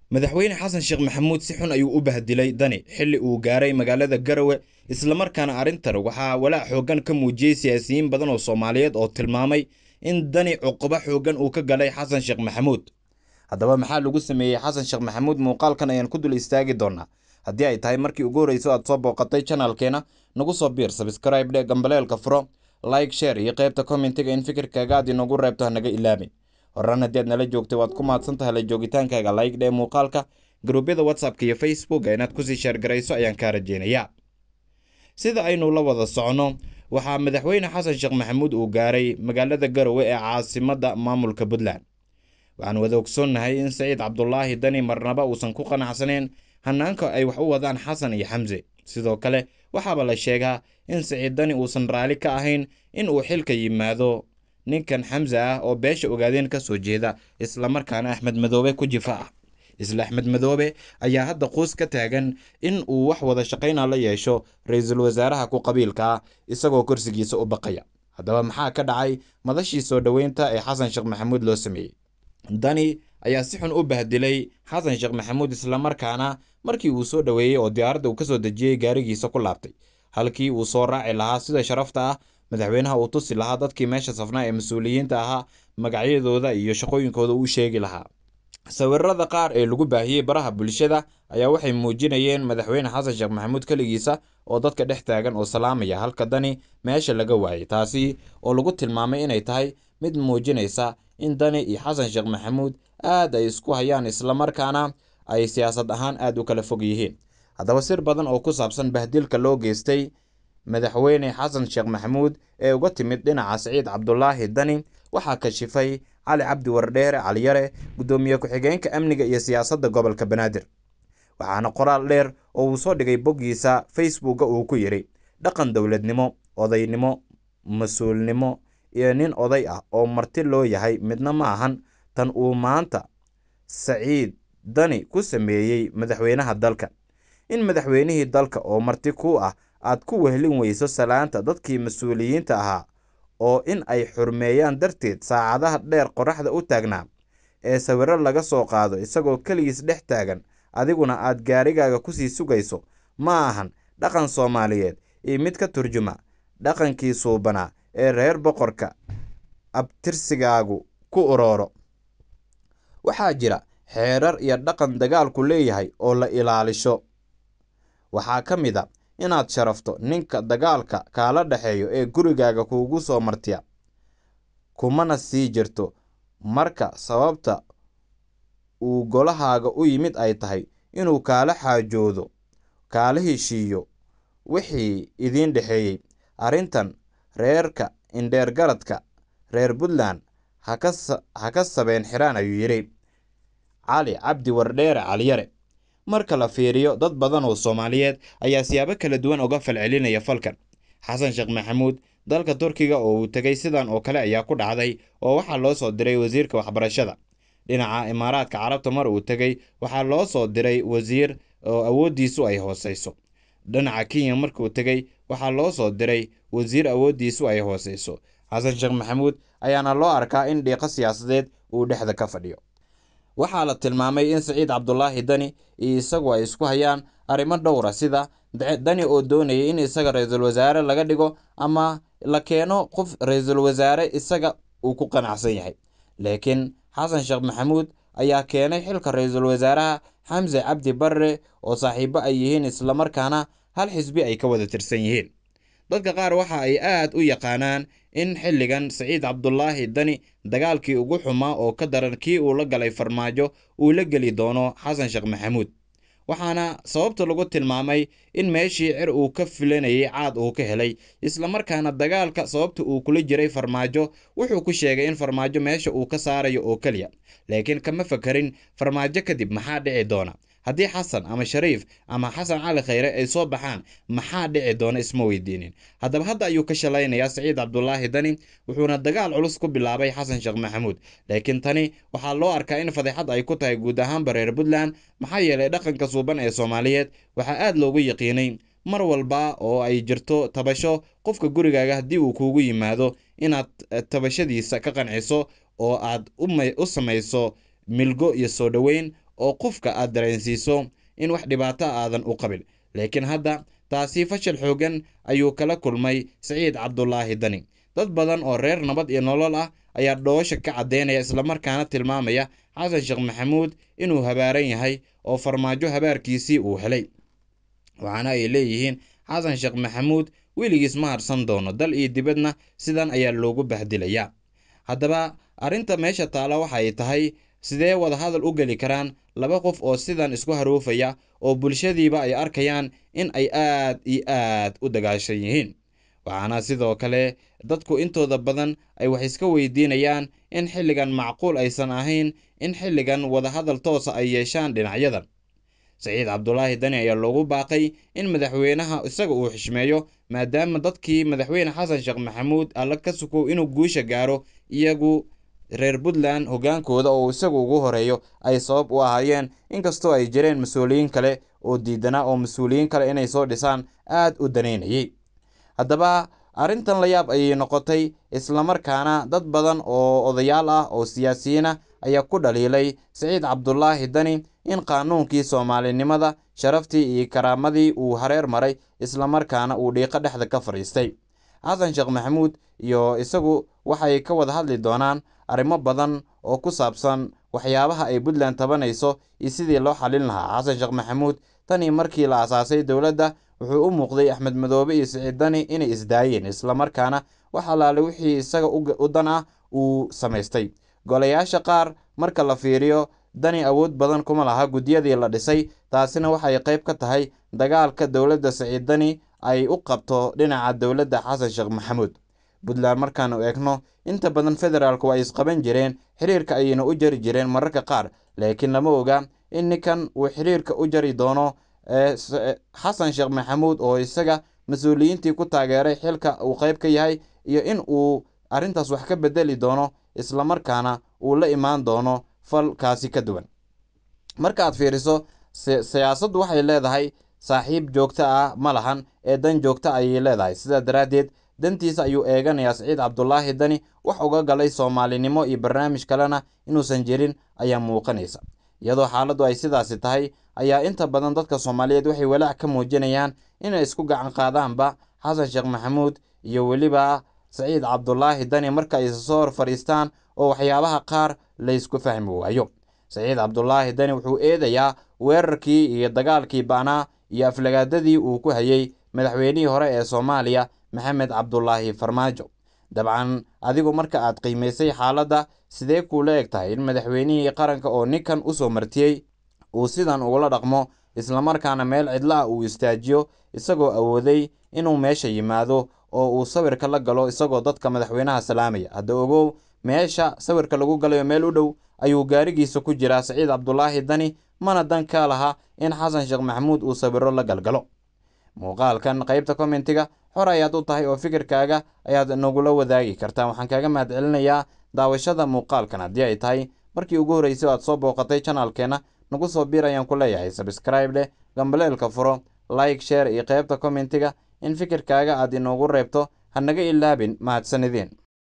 madaxweyne xasan sheekh maxamuud si xun ayuu u bahdilay dani xilli uu gaaray magaalada garowe islamarkaana arrintan waxaa walaac xooggan ka muujiyey siyaasiyiin badan oo soomaaliyeed oo tilmaamay in dani cuqubo xooggan uu ka galay xasan sheekh maxamuud haddaba maxaa lagu sameeyey xasan sheekh maxamuud muuqaalkan ayaan ku dul istaagi doonaa haddii ay tahay markii ugu horreyso aad soo booqatay janalkeena nagu soo biir sabskraib dhe gambaleelka furo like share iyo qaybta commentiga in fikirkaaga aad inoogu reebto hanaga ilaabin horaan haddii aad nala joogtay waad ku mahadsan tahay la joogitaankaaga like dhee muuqaalka garuubyada whatsappka iyo facebooka inaad kusii sheergarayso ayaan kaa rajeynayaa sida aynu la wada socono waxaa madaxweyne xasan sheekh maxamuud uu gaaray magaalada garowe ee caasimadda maamulka puntland waxaan wada ogsoonnahay in saciid cabdulaahi dani marnaba uusan ku qanacsaneyn hanaanka ay wax u wadaan xasan iyo xamse sidoo kale waxaaba la sheegaa in saciid dani uusan raalli ka ahayn in uu xilka yimaado ninkan xamse ah oo beesha ogaadeen ka soo jeeda islamarkaana axmed madoobe ku jifa ah isla axmed madoobe ayaa hadda quus ka taagan in uu wax wada shaqayna la yeesho ra-iisul wasaaraha ku qabiilka ah isagoo kursigiisa u baqaya haddaba maxaa ka dhacay madashii soo dhoweynta ee xasan sheekh maxamuud loo sameeyey dani ayaa si xun u bahdilay xasan sheekh maxamuud islamarkaana markii uu soo dhoweeyey oo diyaaradda uu ka soo dejiyey gaarigiisa ku laabtay halkii uu soo raaci lahaa sida sharafta ah madaxweynaha uu tusi lahaa dadkii meesha safnaa ee mas-uuliyiinta ahaa magacyadooda iyo shaqooyinkooda uu sheegi lahaa sawirada qaar ee lagu baahiyey baraha bulshada ayaa waxay muujinayeen madaxweyne xasan sheekh maxamuud keligiisa oo dadka dhex taagan oo salaamaya halka dani meesha laga waayay taasi oo lagu tilmaamay inay tahay mid muujinaysa in dani iyo xasan sheekh maxamuud aad ay isku hayaan islamarkaana ay siyaasad ahaan aad u kala fog yihiin haddaba sir badan oo ku saabsan bahdilka loo geystay madaxweyne xasan sheekh maxamuud ee uga timid dhinaca saciid cabdulaahi dani waxaa kashifay cali cabdi wardheere caliyare guddoomiye ku-xigeenka amniga iyo siyaasadda gobolka banaadir waxaana qoraal dheer oo uu soo dhigay boggiisa facebooka uu ku yidhi dhaqan dowladnimo odaynimo mas-uulnimo iyo nin oday ah oo marti loo yahay midna ma ahan tan uu maanta saciid dani ku sameeyey madaxweynaha dalka in madaxweynihii dalka oo marti ku ah aad ku wehlin weyso salaanta dadkii mas-uuliyiinta ahaa oo in ay xurmeeyaan darteed saacadaha dheer qoraxda u taagnaa ee sawiro laga soo qaado isagoo keligiis dhex taagan adiguna aad gaarigaaga kusii sugayso ma ahan dhaqan soomaaliyeed iyo mid ka turjuma dhaqankii suubanaa ee reer boqorka abtirsigaagu ku urooro waxaa jira xeerar iyo dhaqan dagaalku leeyahay oo la ilaalisho waxaa ka mid a inaad sharafto ninka dagaalka kaala dhexeeyo ee gurigaaga kuugu soo martiya kumana sii jirto marka sababta uu golahaaga u yimid ay tahay inuu kaala xaajoodo kaala heshiiyo wixii idiin dhexeeyey arrintan reerka indheergaradka reer puntland ha ka sabeen xiraan ayuu yidhi cali cabdi wardheere caliyare marka la fiiriyo dad badan oo soomaaliyeed ayaa siyaabo kala duwan uga falcelinaya falkan xasan sheekh maxamuud dalka turkiga oo uu tegay sidan oo kale ayaa ku dhacday oo waxaa loo soo diray wasiirka waxbarashada dhinaca imaaraadka carabta mar uu tegey waxaa loo soo diray wasiir oo awooddiisu ay hooseyso dhinaca kenya markuu tegey waxaa loo soo diray wasiir awooddiisu ay hooseyso xasan sheekh maxamuud ayaana loo arkaa in dhiiqo siyaasadeed uu dhexda ka fadhiyo waxaa la tilmaamay in saciid cabdulaahi dani iyo isagu ay isku hayaan arrimo dhowra sida dani oo doonayay in isaga ra-iisul wasaare laga dhigo ama la keeno qof ra-iisul wasaare isaga uu ku qanacsan yahay laakiin xasan sheekh maxamuud ayaa keenay xilka ra-iisul wasaaraha xamse cabdi barre oo saaxiibo ay yihiin islamarkaana hal xisbi ay ka wada tirsan yihiin dadka qaar waxa ay aad u yaqaanaan in xilligan saciid cabdulaahi dani dagaalkii ugu xumaa oo ka daran kii uu la galay farmaajo uu la geli doono xasan sheekh maxamuud waxaana sababta lagu tilmaamay in meeshii cir uu ka filanayay caad uu ka helay islamarkaana dagaalka sababta uu kula jiray farmaajo wuxuu ku sheegay in farmaajo meesha uu ka saarayo oo keliya laakiin kama fakarin farmaajo kadib maxaa dhici doona haddii xasan ama shariif ama xasan cali khayre ay soo baxaan maxaa dhici doona isma weydiinin haddaba hadda ayuu ka shalaynayaa saciid cabdulaahi dani wuxuuna dagaal culus ku bilaabay xasan sheekh maxamuud laakiin tani waxaa loo arkaa in fadeexad ay ku tahay guud ahaanba reer puntland maxaa yeelay dhaqanka suuban ee soomaaliyeed waxaa aad loogu yaqiinay mar walba oo ay jirto tabasho qofka gurigaaga haddii uu kuugu yimaado inaad tabashadiisa ka qanciso oo aad u samayso milgo iyo soo dhoweyn oo qofka aad dareensiiso in wax dhibaato aadan u qabin laakiin hadda taasi fashil xooggan ayuu kala kulmay siciid cabdulaahi dani dad badan oo reer nabad iyo nolol ah ayaa dhoosha ka caddeynaya islamarkaana tilmaamaya xasan sheekh maxamuud inuu habaaran yahay oo farmaajo habaarkiisii uu helay waxaana ay leeyihiin xasan sheekh maxamuud weligiis ma harsan doono dal iyo dibadna sidan ayaa loogu bahdilayaa haddaba arrinta meesha taala waxa ay tahay sidee wadahadal u geli karaan laba qof oo sidan isku haruufaya oo bulshadiiba ay arkayaan in ay aad iyo aad u dagaashan yihiin waxaana sidoo kale dadku intooda badan ay wax iska weydiinayaan in xilligan macquul aysan ahayn in xilligan wadahadal toosa ay yeeshaan dhinacyadan saciid cabdulaahi dani ayaa loogu baaqay in madaxweynaha isaga uu xishmeeyo maadaama dadkii madaxweyne xasan sheekh maxamuud alla ka sukow inuu guusha gaaro iyagu reer puntland hoggaankooda oo isagu ugu horeeyo ay sabab u ahaayeen inkastoo ay jireen mas-uuliyiin kale oo diidanaa oo mas-uuliyiin kale inay soo dhisaan aad u daneynayay haddaba arrintan la yaab ayay noqotay islamarkaana dad badan oo odayaal ah oo siyaasiyiin ah ayaa ku dhaliilay siciid cabdulaahi dani in qaanuunkii soomaalinimada sharaftii iyo karaamadii uu hareer maray islamarkaana uu dhiiqo dhexda ka fadhiistay xasan sheekh maxamuud iyo isagu waxay ka wada hadli doonaan arrimo badan oo ku saabsan waxyaabaha ay puntland tabanayso iyo sidii loo xalin lahaa xasan sheekh maxamuud tanii markii la asaasay dowladda wuxuu u muuqday axmed madoobe iyo siciid dani inay isdaayeen islamarkaana wax allaale wixii isaga u dan ah uu samaystay golayaasha qaar marka la fiiriyo dani awood badan kuma laha guddiyadii la dhisay taasina waxay qayb ka tahay dagaalka dowladda siciid dani ay u qabto dhinaca dowladda xasan sheekh maxamuud puntland markaanu eegno inta badan federaalku ay isqaban jireen xiriirka ayayna u jari jireen mararka qaar laakiin lama oga in ninkan uu xiriirka u jari doono xasan sheekh maxamuud oo isaga mas-uuliyiintii ku taageeray xilka uu qayb ka yahay iyo in uu arrintaas wax ka bedeli doono islamarkaana uu la imaan doono falkaasi ka duwan marka aad fiiriso siyaasaddu waxay leedahay saaxiib joogto ah ma lahan ee dan joogto ayay leedahay sidaa daraaddeed dantiisa ayuu eeganayaa siciid cabdulaahi dani wax uga galay soomaalinimo iyo barnaamij kalena inuusan jirin ayaa muuqanaysa iyadoo xaaladdu ay sidaasi tahay ayaa inta badan dadka soomaaliyeed waxay walaac ka muujinayaan inay isku gacan qaadaanba xasan sheekh maxamuud iyo weliba saciid cabdulaahi dani marka ay soo hor fadhiistaan oo waxyaabaha qaar laysku fahmi waayo saciid cabdulaahi dani wuxuu eedayaa weerarkii iyo dagaalkii ba'naa iyo aflagaadadii uu ku hayay madaxweynihii hore ee soomaaliya maxamed cabdulaahi farmaajo dabcan adigu marka aad qiimaysay xaaladda sidee kuula eg tahay in madaxweynihii qaranka oo ninkan u soo martiyey uu sidan ugula dhaqmo islamarkaana meel cidlaha uu istaajiyo isagoo awooday inuu meesha yimaado oo uu sawirka la galo isagoo dadka madaxweynaha salaamaya hadda ogow meesha sawirka lagu galayo meel u dhow ayuu gaarigiisa ku jiraa saciid cabdulaahi dani mana dan ka laha in xasan sheekh maxamuud uu sawiro la galgalo muuqaalkan qaybta kommentiga xor ayaad u tahay oo fikirkaaga ayaad nagula wadaagi kartaa waxaan kaaga mahad celinayaa daawashada muuqaalkan haddii ay tahay markii ugu horreysay o aad soo booqatay janaalkeenna nagu soo biir ayaan ku leeyahay sabskraib leh gambaleelka furo like sheer iyo qaybta kommentiga in fikirkaaga aad inoogu reebto ha naga ilaabin mahadsanideen